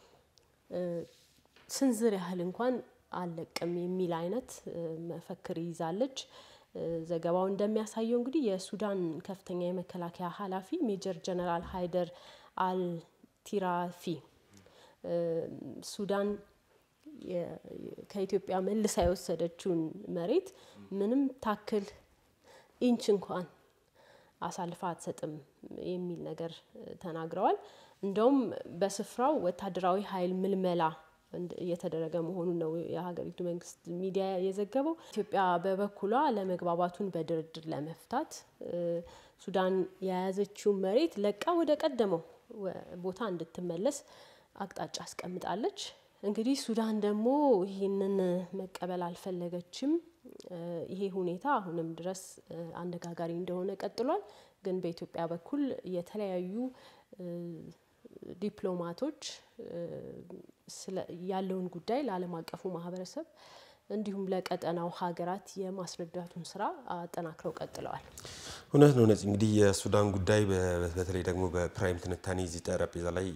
ስንዝር ያህል እንኳን አልለቅም የሚል አይነት መፈክር ይዛለች። ዘገባው እንደሚያሳየው እንግዲህ የሱዳን ከፍተኛ የመከላከያ ኃላፊ ሜጀር ጀነራል ሃይደር አልቲራፊ ሱዳን ከኢትዮጵያ መልሳ የወሰደችውን መሬት ምንም ታክል ኢንች እንኳን አሳልፋ አትሰጥም የሚል ነገር ተናግረዋል። እንደውም በስፍራው ወታደራዊ ኃይል ምልመላ እየተደረገ መሆኑን ነው የሀገሪቱ መንግስት ሚዲያ የዘገበው። ኢትዮጵያ በበኩሏ ለመግባባቱን በድርድር ለመፍታት ሱዳን የያዘችውን መሬት ለቃ ወደ ቀደመው ቦታ እንድትመለስ አቅጣጫ አስቀምጣለች። እንግዲህ ሱዳን ደግሞ ይህንን መቀበል አልፈለገችም። ይሄ ሁኔታ አሁንም ድረስ አነጋጋሪ እንደሆነ ቀጥሏል። ግን በኢትዮጵያ በኩል የተለያዩ ዲፕሎማቶች ያለውን ጉዳይ ለዓለም አቀፉ ማህበረሰብ እንዲሁም ለቀጠናው ሀገራት የማስረዳቱን ስራ አጠናክረው ቀጥለዋል። እውነት ነው ነፂ። እንግዲህ የሱዳን ጉዳይ በተለይ ደግሞ በፕራይም ትንታኔ እዚህ ጠረጴዛ ላይ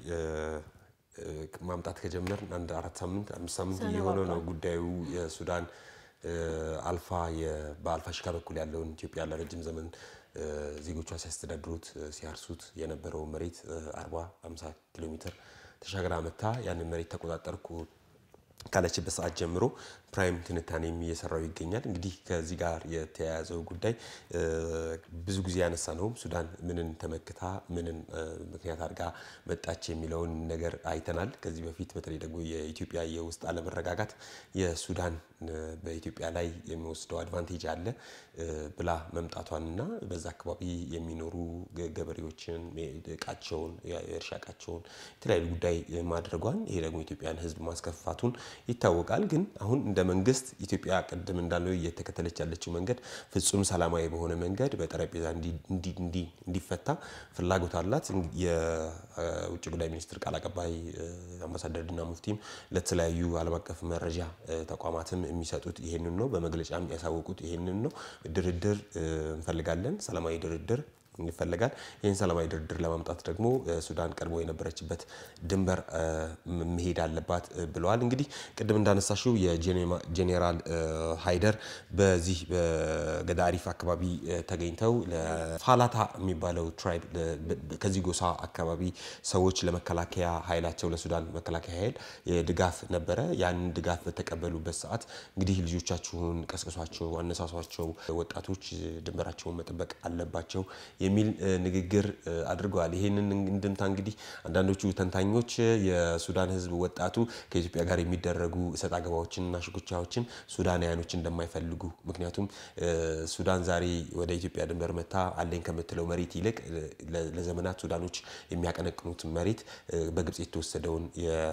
ማምጣት ከጀመር አንድ አራት ሳምንት አምስት ሳምንት እየሆነ ነው። ጉዳዩ የሱዳን አልፋ በአልፋ ሽካ በኩል ያለውን ኢትዮጵያ ለረጅም ዘመን ዜጎቿ ሲያስተዳድሩት ሲያርሱት የነበረው መሬት 40 50 ኪሎ ሜትር ተሻግራ መታ ያንን መሬት ተቆጣጠርኩ ካለችበት ሰዓት ጀምሮ ፕራይም ትንታኔም እየሰራው ይገኛል። እንግዲህ ከዚህ ጋር የተያያዘው ጉዳይ ብዙ ጊዜ ያነሳ ነውም ሱዳን ምንን ተመክታ ምንን ምክንያት አድርጋ መጣች የሚለውን ነገር አይተናል። ከዚህ በፊት በተለይ ደግሞ የኢትዮጵያ የውስጥ አለመረጋጋት የሱዳን በኢትዮጵያ ላይ የሚወስደው አድቫንቴጅ አለ ብላ መምጣቷንና በዛ አካባቢ የሚኖሩ ገበሬዎችን እቃቸውን፣ የእርሻ እቃቸውን የተለያዩ ጉዳይ ማድረጓን ይሄ ደግሞ ኢትዮጵያን ሕዝብ ማስከፋቱን ይታወቃል። ግን አሁን እንደ መንግስት ኢትዮጵያ ቅድም እንዳለው እየተከተለች ያለችው መንገድ ፍጹም ሰላማዊ በሆነ መንገድ በጠረጴዛ እንዲፈታ ፍላጎት አላት። የውጭ ጉዳይ ሚኒስትር ቃል አቀባይ አምባሳደር ዲና ሙፍቲም ለተለያዩ ዓለም አቀፍ መረጃ ተቋማትም የሚሰጡት ይሄንን ነው። በመግለጫም ያሳወቁት ይሄንን ነው። ድርድር እንፈልጋለን፣ ሰላማዊ ድርድር ይፈለጋል። ይህን ሰላማዊ ድርድር ለማምጣት ደግሞ ሱዳን ቀድሞ የነበረችበት ድንበር መሄድ አለባት ብለዋል። እንግዲህ ቅድም እንዳነሳሽው የጄኔራል ሃይደር በዚህ በገዳሪፍ አካባቢ ተገኝተው ለፋላታ የሚባለው ትራይብ ከዚህ ጎሳ አካባቢ ሰዎች ለመከላከያ ኃይላቸው ለሱዳን መከላከያ ኃይል ድጋፍ ነበረ። ያንን ድጋፍ በተቀበሉበት ሰዓት እንግዲህ ልጆቻችሁን ቀስቅሷቸው፣ አነሳሷቸው፣ ወጣቶች ድንበራቸውን መጠበቅ አለባቸው የሚል ንግግር አድርገዋል። ይህንን እንድምታ እንግዲህ አንዳንዶቹ ተንታኞች የሱዳን ሕዝብ ወጣቱ ከኢትዮጵያ ጋር የሚደረጉ እሰጥ አገባዎችንና ሽኩቻዎችን ሱዳናውያኖች እንደማይፈልጉ ምክንያቱም ሱዳን ዛሬ ወደ ኢትዮጵያ ድንበር መታ አለኝ ከምትለው መሬት ይልቅ ለዘመናት ሱዳኖች የሚያቀነቅኑት መሬት በግብጽ የተወሰደውን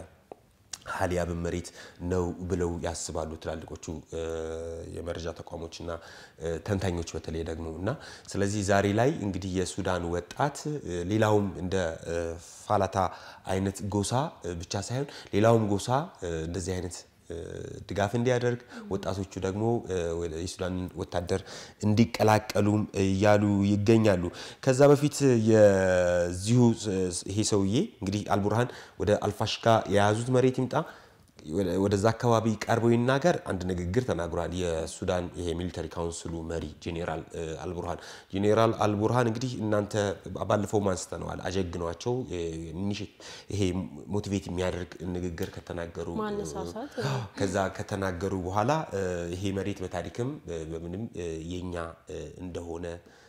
ሀሊያብን መሬት ነው ብለው ያስባሉ ትላልቆቹ የመረጃ ተቋሞችና ተንታኞች በተለይ ደግሞ እና ስለዚህ ዛሬ ላይ እንግዲህ የሱዳን ወጣት ሌላውም እንደ ፋላታ አይነት ጎሳ ብቻ ሳይሆን ሌላውም ጎሳ እንደዚህ አይነት ድጋፍ እንዲያደርግ ወጣቶቹ ደግሞ የሱዳን ወታደር እንዲቀላቀሉም እያሉ ይገኛሉ። ከዛ በፊት የዚሁ ይሄ ሰውዬ እንግዲህ አልቡርሃን ወደ አልፋሽካ የያዙት መሬት ይምጣ ወደዛ አካባቢ ቀርበው ይናገር አንድ ንግግር ተናግሯል። የሱዳን ይሄ ሚሊተሪ ካውንስሉ መሪ ጄኔራል አልቡርሃን ጄኔራል አልቡርሃን እንግዲህ እናንተ ባለፈው አንስተነዋል፣ አጀግኗቸው ይሄ ሞቲቬት የሚያደርግ ንግግር ከተናገሩ ከዛ ከተናገሩ በኋላ ይሄ መሬት በታሪክም በምንም የኛ እንደሆነ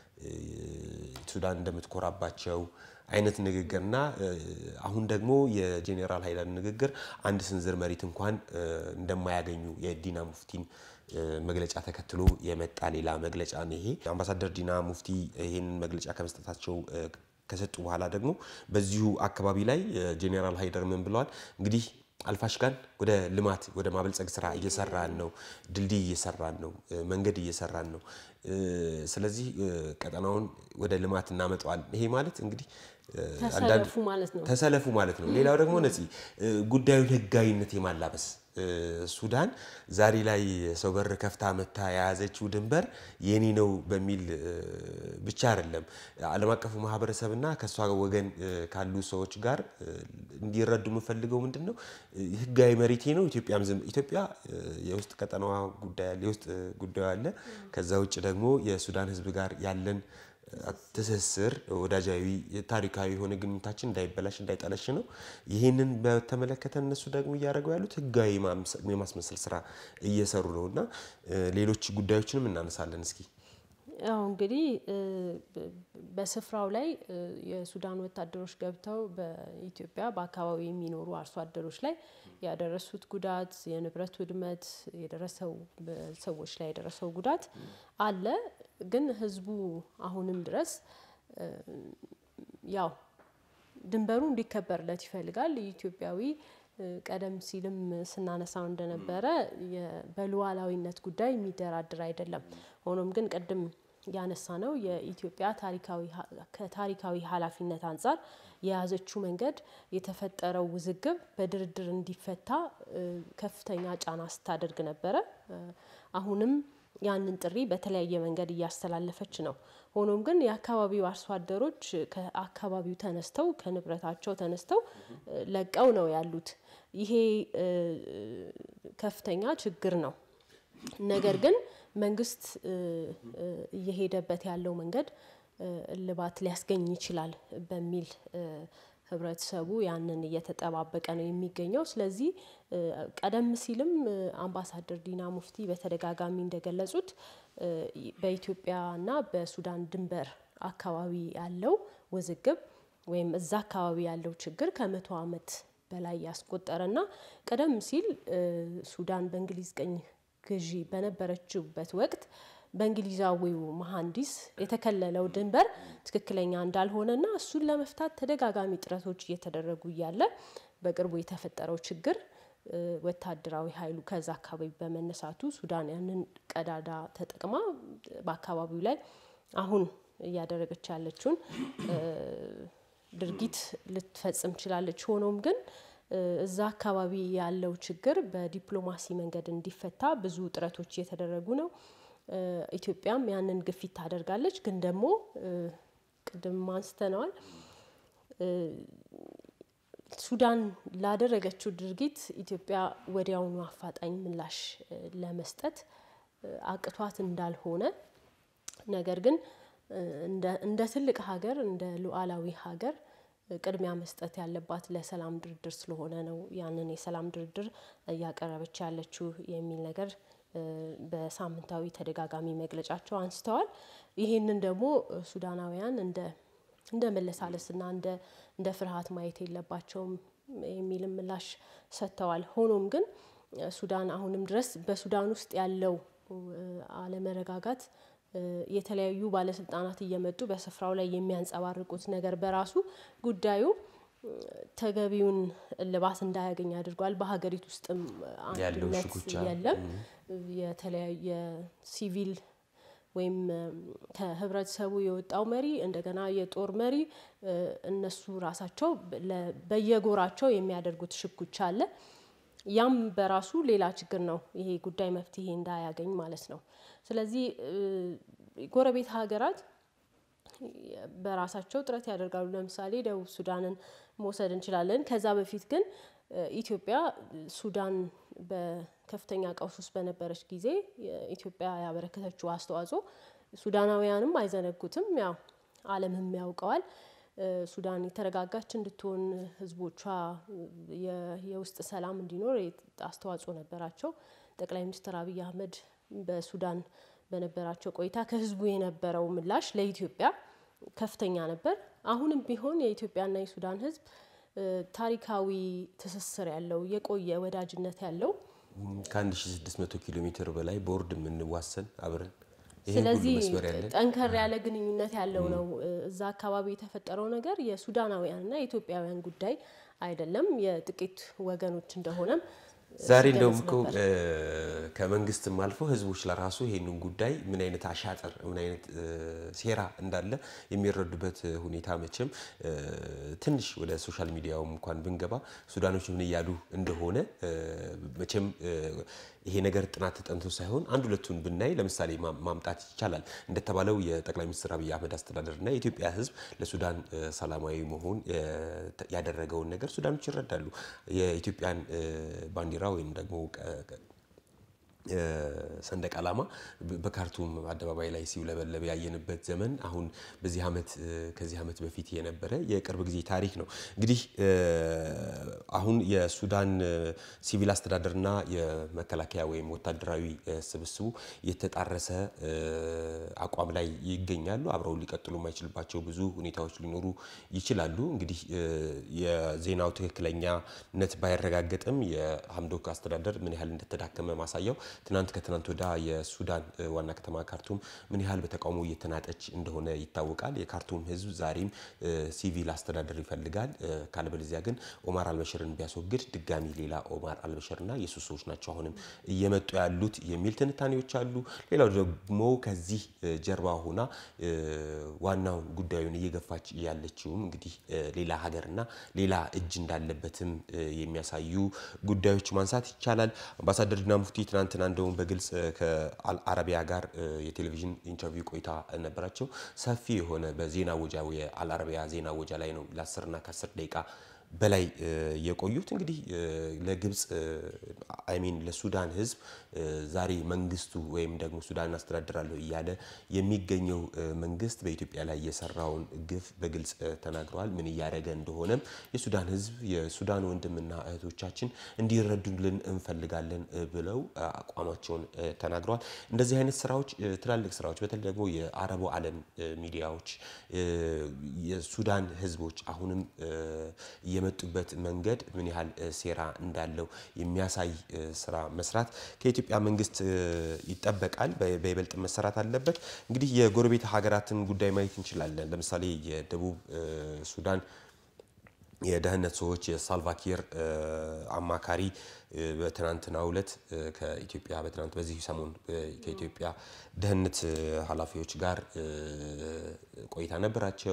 ሱዳን እንደምትኮራባቸው አይነት ንግግርና አሁን ደግሞ የጄኔራል ሃይላንድ ንግግር አንድ ስንዝር መሬት እንኳን እንደማያገኙ የዲና ሙፍቲን መግለጫ ተከትሎ የመጣ ሌላ መግለጫ ነው። ይሄ አምባሳደር ዲና ሙፍቲ ይህንን መግለጫ ከመስጠታቸው ከሰጡ በኋላ ደግሞ በዚሁ አካባቢ ላይ ጄኔራል ሃይደር ምን ብለዋል? እንግዲህ አልፋሽጋን ወደ ልማት ወደ ማበልጸግ ስራ እየሰራን ነው። ድልድይ እየሰራን ነው። መንገድ እየሰራን ነው። ስለዚህ ቀጠናውን ወደ ልማት እናመጣዋል። ይሄ ማለት እንግዲህ ተሰለፉ ማለት ነው። ተሰለፉ ማለት ነው። ሌላው ደግሞ ነፂ ጉዳዩን ህጋዊነት የማላበስ ሱዳን ዛሬ ላይ ሰው በር ከፍታ መታ የያዘችው ድንበር የኔ ነው በሚል ብቻ አይደለም። ዓለም አቀፉ ማህበረሰብና ከእሷ ወገን ካሉ ሰዎች ጋር እንዲረዱ የምፈልገው ምንድን ነው ህጋዊ መሬቴ ነው። ኢትዮጵያም ዝም ኢትዮጵያ የውስጥ ቀጠናዋ ጉዳይ አለ፣ የውስጥ ጉዳዩ አለ። ከዛ ውጭ ደግሞ የሱዳን ህዝብ ጋር ያለን ትስስር ወዳጃዊ ታሪካዊ የሆነ ግንኙነታችን እንዳይበላሽ እንዳይጠለሽ ነው። ይህንን በተመለከተ እነሱ ደግሞ እያደረገው ያሉት ህጋዊ የማስመሰል ስራ እየሰሩ ነው እና ሌሎች ጉዳዮችንም እናነሳለን። እስኪ ያው እንግዲህ በስፍራው ላይ የሱዳን ወታደሮች ገብተው በኢትዮጵያ በአካባቢ የሚኖሩ አርሶ አደሮች ላይ ያደረሱት ጉዳት፣ የንብረት ውድመት የደረሰው በሰዎች ላይ የደረሰው ጉዳት አለ። ግን ህዝቡ አሁንም ድረስ ያው ድንበሩ እንዲከበርለት ይፈልጋል። ኢትዮጵያዊ ቀደም ሲልም ስናነሳው እንደነበረ በሉዓላዊነት ጉዳይ የሚደራድር አይደለም። ሆኖም ግን ቅድም ያነሳ ነው የኢትዮጵያ ከታሪካዊ ኃላፊነት አንጻር የያዘችው መንገድ የተፈጠረው ውዝግብ በድርድር እንዲፈታ ከፍተኛ ጫና ስታደርግ ነበረ። አሁንም ያንን ጥሪ በተለያየ መንገድ እያስተላለፈች ነው። ሆኖም ግን የአካባቢው አርሶ አደሮች ከአካባቢው ተነስተው ከንብረታቸው ተነስተው ለቀው ነው ያሉት። ይሄ ከፍተኛ ችግር ነው። ነገር ግን መንግስት እየሄደበት ያለው መንገድ እልባት ሊያስገኝ ይችላል በሚል ህብረተሰቡ ያንን እየተጠባበቀ ነው የሚገኘው። ስለዚህ ቀደም ሲልም አምባሳደር ዲና ሙፍቲ በተደጋጋሚ እንደገለጹት በኢትዮጵያና በሱዳን ድንበር አካባቢ ያለው ውዝግብ ወይም እዛ አካባቢ ያለው ችግር ከመቶ ዓመት በላይ ያስቆጠረና ቀደም ሲል ሱዳን በእንግሊዝ ቅኝ ግዢ በነበረችበት ወቅት በእንግሊዛዊው መሐንዲስ የተከለለው ድንበር ትክክለኛ እንዳልሆነና እሱን ለመፍታት ተደጋጋሚ ጥረቶች እየተደረጉ እያለ በቅርቡ የተፈጠረው ችግር ወታደራዊ ኃይሉ ከዛ አካባቢ በመነሳቱ ሱዳን ያንን ቀዳዳ ተጠቅማ በአካባቢው ላይ አሁን እያደረገች ያለችውን ድርጊት ልትፈጽም ችላለች። ሆኖም ግን እዛ አካባቢ ያለው ችግር በዲፕሎማሲ መንገድ እንዲፈታ ብዙ ጥረቶች እየተደረጉ ነው። ኢትዮጵያም ያንን ግፊት ታደርጋለች። ግን ደግሞ ቅድም አንስተነዋል ሱዳን ላደረገችው ድርጊት ኢትዮጵያ ወዲያውኑ አፋጣኝ ምላሽ ለመስጠት አቅቷት እንዳልሆነ ነገር ግን እንደ ትልቅ ሀገር እንደ ሉዓላዊ ሀገር ቅድሚያ መስጠት ያለባት ለሰላም ድርድር ስለሆነ ነው ያንን የሰላም ድርድር እያቀረበች ያለችው የሚል ነገር በሳምንታዊ ተደጋጋሚ መግለጫቸው አንስተዋል። ይህንን ደግሞ ሱዳናውያን እንደ እንደ መለሳለስና እንደ ፍርሃት ማየት የለባቸውም የሚልም ምላሽ ሰጥተዋል። ሆኖም ግን ሱዳን አሁንም ድረስ በሱዳን ውስጥ ያለው አለመረጋጋት የተለያዩ ባለስልጣናት እየመጡ በስፍራው ላይ የሚያንጸባርቁት ነገር በራሱ ጉዳዩ ተገቢውን እልባት እንዳያገኝ አድርጓል። በሀገሪቱ ውስጥም አንድነት የለም። የተለያየ ሲቪል ወይም ከህብረተሰቡ የወጣው መሪ እንደገና የጦር መሪ እነሱ ራሳቸው በየጎራቸው የሚያደርጉት ሽኩቻ አለ። ያም በራሱ ሌላ ችግር ነው። ይሄ ጉዳይ መፍትሄ እንዳያገኝ ማለት ነው። ስለዚህ ጎረቤት ሀገራት በራሳቸው ጥረት ያደርጋሉ። ለምሳሌ ደቡብ ሱዳንን መውሰድ እንችላለን። ከዛ በፊት ግን ኢትዮጵያ ሱዳን በከፍተኛ ቀውስ ውስጥ በነበረች ጊዜ ኢትዮጵያ ያበረከተችው አስተዋጽኦ ሱዳናውያንም አይዘነጉትም። ያው ዓለምም ያውቀዋል። ሱዳን የተረጋጋች እንድትሆን ህዝቦቿ የውስጥ ሰላም እንዲኖር አስተዋጽኦ ነበራቸው። ጠቅላይ ሚኒስትር አብይ አህመድ በሱዳን በነበራቸው ቆይታ ከህዝቡ የነበረው ምላሽ ለኢትዮጵያ ከፍተኛ ነበር። አሁንም ቢሆን የኢትዮጵያና የሱዳን ህዝብ ታሪካዊ ትስስር ያለው የቆየ ወዳጅነት ያለው ከ1600 ኪሎ ሜትር በላይ ቦርድ የምንዋሰን አብረን ስለዚህ ጠንከር ያለ ግንኙነት ያለው ነው። እዛ አካባቢ የተፈጠረው ነገር የሱዳናውያንና የኢትዮጵያውያን ጉዳይ አይደለም፣ የጥቂት ወገኖች እንደሆነም ዛሬ እንደውም እኮ ከመንግስትም አልፎ ህዝቦች ለራሱ ይሄንን ጉዳይ ምን አይነት አሻጥር ምን አይነት ሴራ እንዳለ የሚረዱበት ሁኔታ መቼም ትንሽ ወደ ሶሻል ሚዲያውም እንኳን ብንገባ ሱዳኖች ምን እያሉ እንደሆነ መቼም ይሄ ነገር ጥናት ተጠንቶ ሳይሆን አንድ ሁለቱን ብናይ ለምሳሌ ማምጣት ይቻላል። እንደተባለው የጠቅላይ ሚኒስትር አብይ አህመድ አስተዳደርና የኢትዮጵያ ህዝብ ለሱዳን ሰላማዊ መሆን ያደረገውን ነገር ሱዳኖች ይረዳሉ። የኢትዮጵያን ባንዲራ ወይም ደግሞ ሰንደቅ ዓላማ በካርቱም አደባባይ ላይ ሲውለበለብ ያየንበት ዘመን አሁን በዚህ ዓመት ከዚህ ዓመት በፊት የነበረ የቅርብ ጊዜ ታሪክ ነው። እንግዲህ አሁን የሱዳን ሲቪል አስተዳደርና የመከላከያ ወይም ወታደራዊ ስብስቡ የተጣረሰ አቋም ላይ ይገኛሉ። አብረው ሊቀጥሉ የማይችልባቸው ብዙ ሁኔታዎች ሊኖሩ ይችላሉ። እንግዲህ የዜናው ትክክለኛነት ባይረጋገጥም የሀምዶክ አስተዳደር ምን ያህል እንደተዳከመ ማሳያው ትናንት ከትናንት ወዳ የሱዳን ዋና ከተማ ካርቱም ምን ያህል በተቃውሞ እየተናጠች እንደሆነ ይታወቃል። የካርቱም ሕዝብ ዛሬም ሲቪል አስተዳደር ይፈልጋል። ካለበለዚያ ግን ኦማር አልበሽርን ቢያስወግድ ድጋሚ ሌላ ኦማር አልበሽርና የሱ ሰዎች ናቸው አሁንም እየመጡ ያሉት የሚል ትንታኔዎች አሉ። ሌላው ደግሞ ከዚህ ጀርባ ሆና ዋናውን ጉዳዩን እየገፋች ያለችውም እንግዲህ ሌላ ሀገርና ሌላ እጅ እንዳለበትም የሚያሳዩ ጉዳዮች ማንሳት ይቻላል። አምባሳደር ዲና ሙፍቲ ትናንትና እንደውም በግልጽ ከአልአረቢያ ጋር የቴሌቪዥን ኢንተርቪው ቆይታ ነበራቸው። ሰፊ የሆነ በዜና ወጃ የአልአረቢያ ዜና ወጃ ላይ ነው ለአስርና ከአስር ደቂቃ በላይ የቆዩት እንግዲህ ለግብፅ አይሚን ለሱዳን ህዝብ ዛሬ መንግስቱ ወይም ደግሞ ሱዳን አስተዳድራለሁ እያለ የሚገኘው መንግስት በኢትዮጵያ ላይ የሰራውን ግፍ በግልጽ ተናግረዋል። ምን እያደረገ እንደሆነም የሱዳን ህዝብ የሱዳን ወንድምና እህቶቻችን እንዲረዱልን እንፈልጋለን ብለው አቋማቸውን ተናግረዋል። እንደዚህ አይነት ስራዎች ትላልቅ ስራዎች በተለይ ደግሞ የአረቡ ዓለም ሚዲያዎች የሱዳን ህዝቦች አሁንም የመጡበት መንገድ ምን ያህል ሴራ እንዳለው የሚያሳይ ስራ መስራት ከኢትዮጵያ መንግስት ይጠበቃል። በይበልጥ መሰራት አለበት። እንግዲህ የጎረቤት ሀገራትን ጉዳይ ማየት እንችላለን። ለምሳሌ የደቡብ ሱዳን የደህንነት ሰዎች የሳልቫኪር አማካሪ በትናንትናው ዕለት ከኢትዮጵያ በትናንት በዚህ ሰሞን ከኢትዮጵያ ደህንነት ኃላፊዎች ጋር ቆይታ ነበራቸው።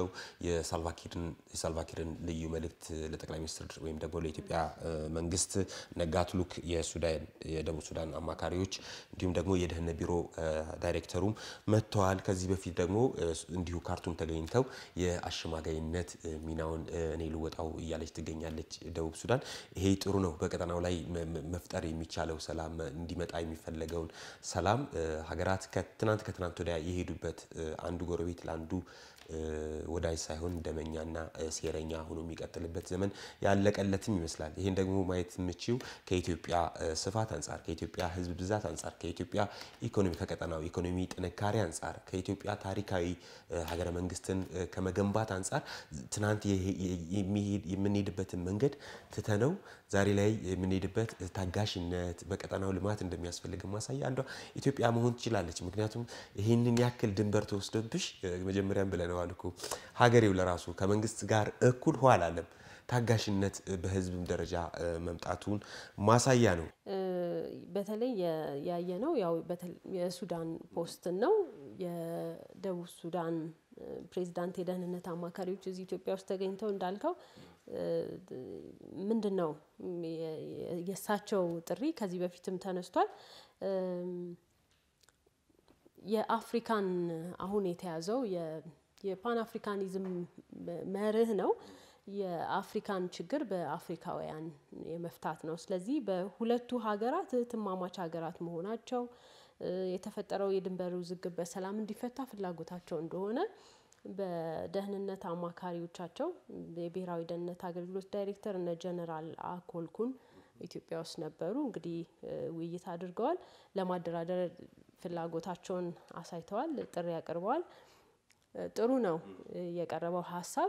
የሳልቫኪርን ልዩ መልእክት ለጠቅላይ ሚኒስትር ወይም ደግሞ ለኢትዮጵያ መንግስት ነጋትሉክ የሱዳን የደቡብ ሱዳን አማካሪዎች እንዲሁም ደግሞ የደህንነት ቢሮ ዳይሬክተሩም መጥተዋል። ከዚህ በፊት ደግሞ እንዲሁ ካርቱም ተገኝተው የአሸማጋይነት ሚናውን እኔ ልወጣው እያለች ትገኛለች ደቡብ ሱዳን። ይሄ ጥሩ ነው። በቀጠናው ላይ መፍጠር የሚቻለው ሰላም እንዲመጣ የሚፈለገውን ሰላም ሀገራት ከትናንት ከትናንት ወዲያ የሄዱበት አንዱ ጎረቤት ለአንዱ ወዳጅ ሳይሆን ደመኛና ሴረኛ ሆኖ የሚቀጥልበት ዘመን ያለቀለትም ይመስላል። ይህን ደግሞ ማየት የምችው ከኢትዮጵያ ስፋት አንጻር፣ ከኢትዮጵያ ሕዝብ ብዛት አንጻር፣ ከኢትዮጵያ ኢኮኖሚ ከቀጠናው ኢኮኖሚ ጥንካሬ አንጻር፣ ከኢትዮጵያ ታሪካዊ ሀገረ መንግስትን ከመገንባት አንጻር ትናንት የምንሄድበትን መንገድ ትተነው ዛሬ ላይ የምንሄድበት ታጋሽነት በቀጠናው ልማት እንደሚያስፈልግ ማሳያ አንዷ ኢትዮጵያ መሆን ትችላለች። ምክንያቱም ይህንን ያክል ድንበር ተወስዶብሽ መጀመሪያም ብለነዋል እኮ ሀገሬው ለራሱ ከመንግስት ጋር እኩል ኋላ አለም ታጋሽነት በህዝብም ደረጃ መምጣቱን ማሳያ ነው። በተለይ ያየነው ያው የሱዳን ፖስትን ነው። የደቡብ ሱዳን ፕሬዚዳንት የደህንነት አማካሪዎች እዚህ ኢትዮጵያ ውስጥ ተገኝተው እንዳልከው ምንድን ነው የእሳቸው ጥሪ ከዚህ በፊትም ተነስቷል። የአፍሪካን አሁን የተያዘው የፓን አፍሪካኒዝም መርህ ነው። የአፍሪካን ችግር በአፍሪካውያን የመፍታት ነው። ስለዚህ በሁለቱ ሀገራት እህትማማች ሀገራት መሆናቸው የተፈጠረው የድንበር ውዝግብ በሰላም እንዲፈታ ፍላጎታቸው እንደሆነ በደህንነት አማካሪዎቻቸው የብሔራዊ ደህንነት አገልግሎት ዳይሬክተር እነ ጀነራል አኮልኩን ኢትዮጵያ ውስጥ ነበሩ። እንግዲህ ውይይት አድርገዋል። ለማደራደር ፍላጎታቸውን አሳይተዋል። ጥሪ አቅርበዋል። ጥሩ ነው የቀረበው ሀሳብ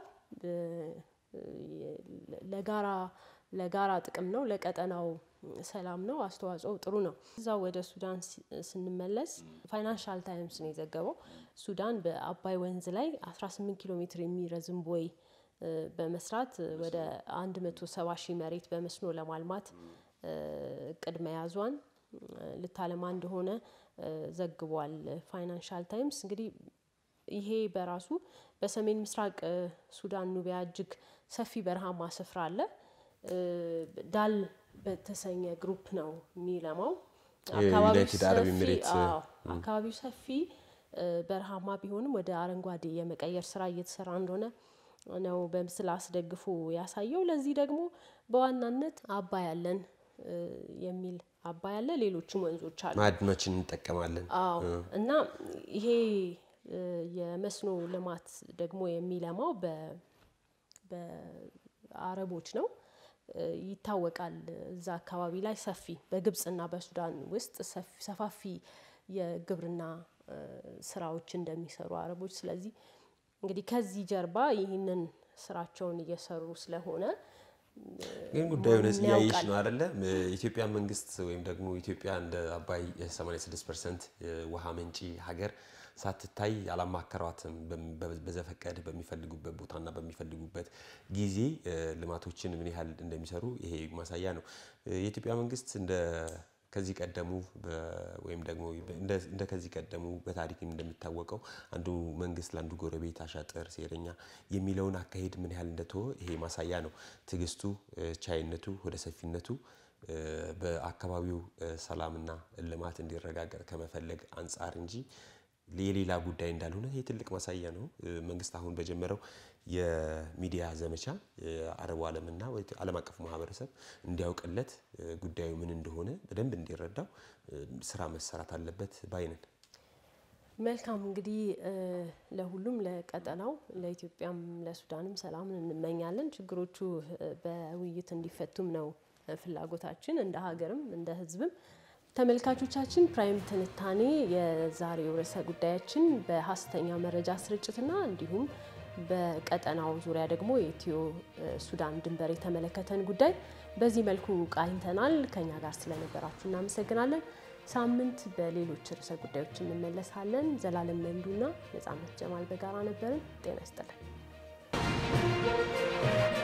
ለጋራ ለጋራ ጥቅም ነው፣ ለቀጠናው ሰላም ነው። አስተዋጽኦ ጥሩ ነው። እዛው ወደ ሱዳን ስንመለስ ፋይናንሻል ታይምስ ነው የዘገበው። ሱዳን በአባይ ወንዝ ላይ 18 ኪሎ ሜትር የሚረዝም ቦይ በመስራት ወደ 170 ሺህ መሬት በመስኖ ለማልማት እቅድ መያዟን ልታለማ እንደሆነ ዘግቧል ፋይናንሻል ታይምስ። እንግዲህ ይሄ በራሱ በሰሜን ምስራቅ ሱዳን ኑቢያ እጅግ ሰፊ በረሃማ ስፍራ አለ። ዳል በተሰኘ ግሩፕ ነው የሚለማው። አካባቢው ሰፊ በረሃማ ቢሆንም ወደ አረንጓዴ የመቀየር ስራ እየተሰራ እንደሆነ ነው በምስል አስደግፎ ያሳየው። ለዚህ ደግሞ በዋናነት አባይ አለን የሚል አባይ አለ፣ ሌሎችም ወንዞች አሉ። ማዕድኖችን እንጠቀማለን። አዎ እና ይሄ የመስኖ ልማት ደግሞ የሚለማው በአረቦች ነው ይታወቃል። እዛ አካባቢ ላይ ሰፊ በግብጽና በሱዳን ውስጥ ሰፋፊ የግብርና ስራዎች እንደሚሰሩ አረቦች። ስለዚህ እንግዲህ ከዚህ ጀርባ ይህንን ስራቸውን እየሰሩ ስለሆነ ግን ጉዳዩ እያየሽ ነው አይደለ? የኢትዮጵያ መንግስት ወይም ደግሞ ኢትዮጵያ እንደ አባይ 86 ፐርሰንት ውሃ መንጪ ሀገር ሳትታይ አላማከሯትም። በዘፈቀድ በሚፈልጉበት ቦታና በሚፈልጉበት ጊዜ ልማቶችን ምን ያህል እንደሚሰሩ ይሄ ማሳያ ነው። የኢትዮጵያ መንግስት እንደ ከዚህ ቀደሙ ወይም ደግሞ እንደ ከዚህ ቀደሙ በታሪክም እንደሚታወቀው አንዱ መንግስት ለአንዱ ጎረቤት አሻጥር፣ ሴረኛ የሚለውን አካሄድ ምን ያህል እንደተወ ይሄ ማሳያ ነው። ትዕግስቱ፣ ቻይነቱ፣ ወደ ሰፊነቱ በአካባቢው ሰላምና ልማት እንዲረጋገጥ ከመፈለግ አንጻር እንጂ የሌላ ጉዳይ እንዳልሆነ ይህ ትልቅ ማሳያ ነው። መንግስት አሁን በጀመረው የሚዲያ ዘመቻ የአረቡ ዓለምና ዓለም አቀፉ ማህበረሰብ እንዲያውቅለት ጉዳዩ ምን እንደሆነ በደንብ እንዲረዳው ስራ መሰራት አለበት ባይነን። መልካም እንግዲህ ለሁሉም ለቀጠናው ለኢትዮጵያም ለሱዳንም ሰላምን እንመኛለን። ችግሮቹ በውይይት እንዲፈቱም ነው ፍላጎታችን እንደ ሀገርም እንደ ሕዝብም። ተመልካቾቻችን ፕራይም ትንታኔ የዛሬው ርዕሰ ጉዳያችን በሀሰተኛ መረጃ ስርጭትና እንዲሁም በቀጠናው ዙሪያ ደግሞ የኢትዮ ሱዳን ድንበር የተመለከተን ጉዳይ በዚህ መልኩ ቃኝተናል። ከኛ ጋር ስለነበራችሁ እናመሰግናለን። ሳምንት በሌሎች ርዕሰ ጉዳዮች እንመለሳለን። ዘላለም መንዱና ነጻነት ጀማል በጋራ ነበርን። ጤና ይስጥልን።